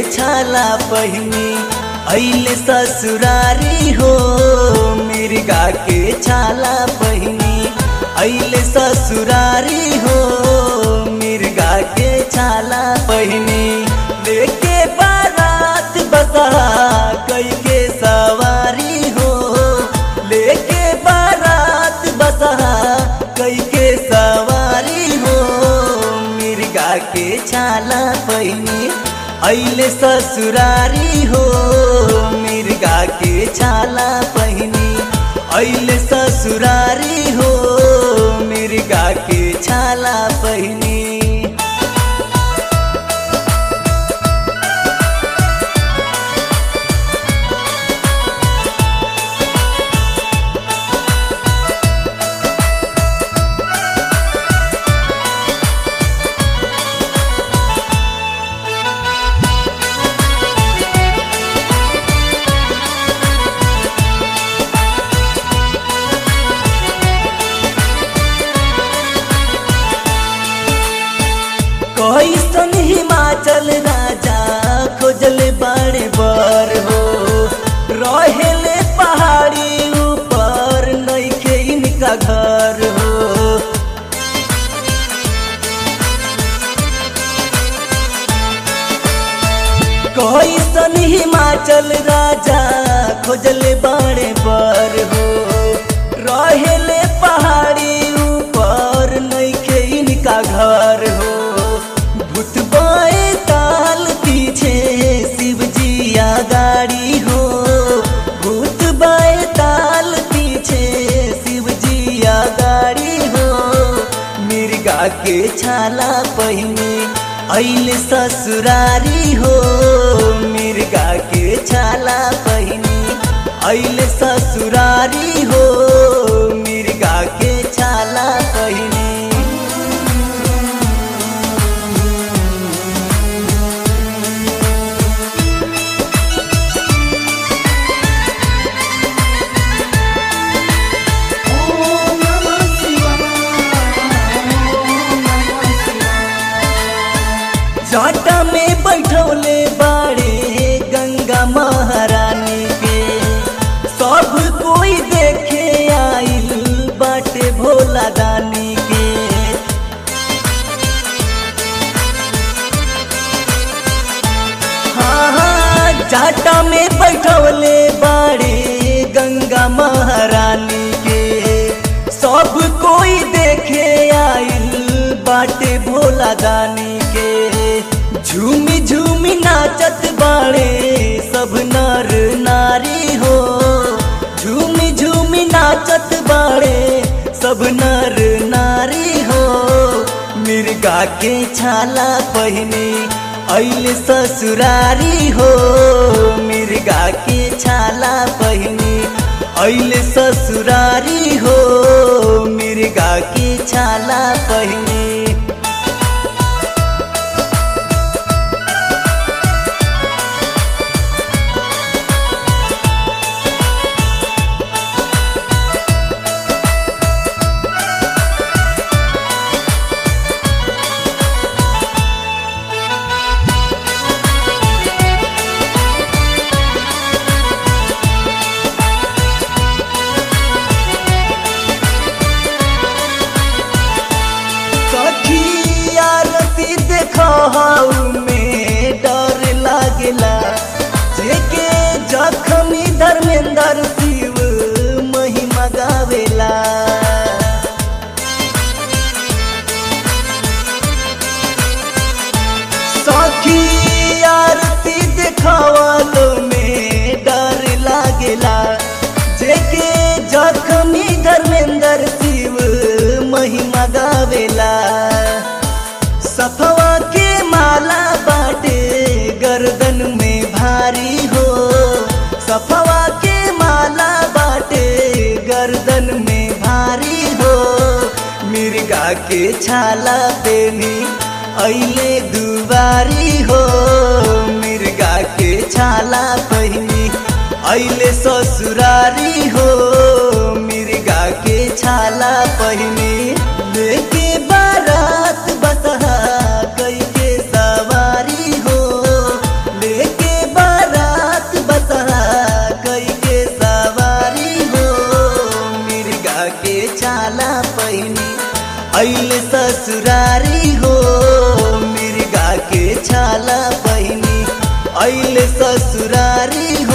छाला पहिनी अइले ससुरारी हो मिर्गा के छाला पहिनी अइले ससुरारी हो मिर्गा के छाला पहिनी लेके बारात बसा कई के सवारी हो लेके बारात बसा कई के सवारी हो मिर्गा के छाला पहिनी अइले ससुरारी हो मिर्गा के छाला पहिनी अइले ससुरारी हो मिर्गा के छाला पहिनी कैसन हिमाचल राजा खोजल बड़े बर हो रहेले पहाड़ी ऊपर नइखे इनका घर हो कैसन हिमाचल राजा खोजल बड़े बर हो रहेले पहाड़ी ऊपर नइखे इनका घर हो भूतबाए ताल पीछे शिवजिया गाड़ी हो भूतबाए ताल पीछे शिवजिया गाड़ी हो मिर्गा के छाला पहिने अइल ससुरारी हो मिर्गा के छाला पहिने अइल ससुरारी हो मिर्गा के छाला पहिने ओम नमः शिवाय ओम नमः शिवाय जाटा में बैठौले बाड़े गंगा महारानी के सब कोई देखे आइल बाटे भोला दानी के हाँ हाँ जाटा में बैठौले बाड़े गंगा महारानी के सब कोई देखे आइल बाटे भोला दानी के झूमी झूमी नाचत बाड़े सब नर नारी हो झूमी झूमी नाचत बाड़े सब नर नारी हो मिर्गा के छाला पहिने अइल ससुरारी हो मिर्गा के छाला पहिने अइल ससुरारी हो मिर्गा के छाला पहिने सखी आरती देखऊ में डर लागेला जेके जखमी धर्मेंद्र शिव महिमा गावेला सखी आरती देखवालो में डर लागेला जेके जखमी धर्मेंद्र शिव महिमा गावेला सफवा के माला बाटे गर्दन में भारी हो सफवा के माला बाटे गर्दन में भारी हो मिर्गा के छाला पेनी अइले दुबारी हो मिर्गा के छाला पहिनी अइले ससुरारी हो मिर्गा के छाला पहिनी लेके बारात बसहा कई के सवारी हो ले मिर्गा के छाला पहिनी अइले ससुरारी हो मिर्गा के छाला पहिनी अइले ससुरारी